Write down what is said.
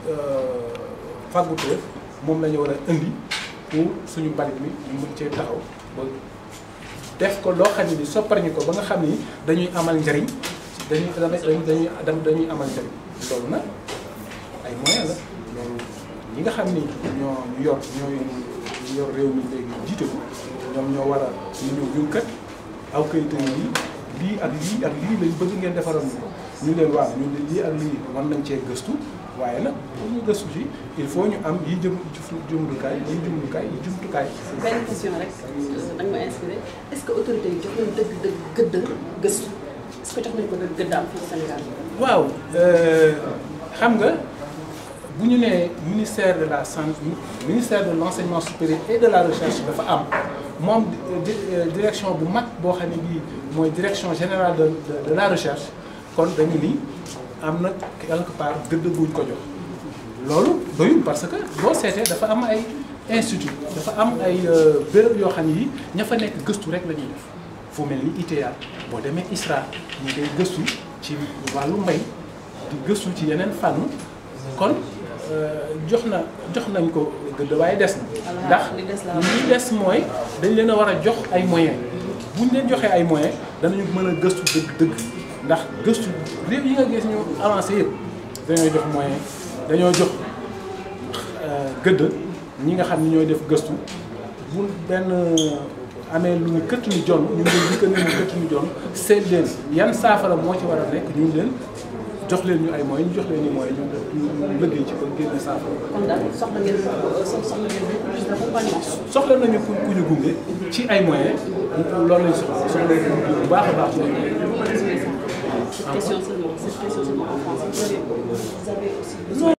fàgguteef moom la ñu war a indi pour suñu mbalit mi ñu mën cee taxaw ba def ko loo xam ne ni sopparñi ko ba nga xam ni dañuy amal njariñ dañuy dañuy dañuy amal njariñ loolu nag ay moyens la loolu ñi nga xam ni ñoo ñu yor ñooy ñu yor réew mi léegi jiite ko ñoom ñoo war a ñu ñëw ñun kat aw kayit yi lii ak lii ak lii lañ bëgg ngeen defaral ñu ko ñu leen waaw ñun de lii ak lii mën nañ cee gëstu waaye nag pour ñu gëstu ci il faut ñu am yi jëm jumtukaay yi jumtukaay yi jumtukaay. benn question rek da nga ma inspiré est-ce que autorité yi jox nañu dëgg dëgg gëdd gëstu est-ce que jox nañu ko dëgg gëddaam fii Sénégal. waaw xam nga bu ñu nee ministère de la santé ministère de l'enseignement supérieur et de la recherche dafa am moom direction bu mag boo xam ne bii mooy direction générale de de la recherche kon dañu ni am na quelque part gëdd buñ ko jox loolu doyul parce que boo seetee dafa am ay institut dafa am ay béréb yoo xam ne yi ña fa nekk gëstu rek la ñuy def fu mel ni ITA boo demee ISRA ñu ngay gëstu ci wàllu mbay di gëstu ci yeneen fànn kon jox na jox nañ ko gëdd waaye des na ndax li des mooy dañ leen a war a jox ay moyens buñ leen joxee ay moyens danañu mën a gëstu dëgg dëgg ndax gëstu réew yi nga gis ñu avancé yëpp dañoo jox moyen dañoo jox gëdd ñi nga xam ne ñooy def gëstu bu benn amee lu ñu këtt ñu jon ñu ngi leen di këtt ñu jon seet leen yan saafara moo ci war a nekk ñu leen jox leen ñu ay moyens ñu jox leen ñu moyens ñu ñu liggéey ci ba génne saafara. kon daal soxla ngeen soxla ngeen beaucoup plus d'accompagnement. soxla nañu ku ku ñu gunge ci ay moyens loolu lañ soxla soxla nañu bu baax a baax ci ay moyens. Cette question seulement, cette question seulement en France. Vous avez, vous avez aussi besoin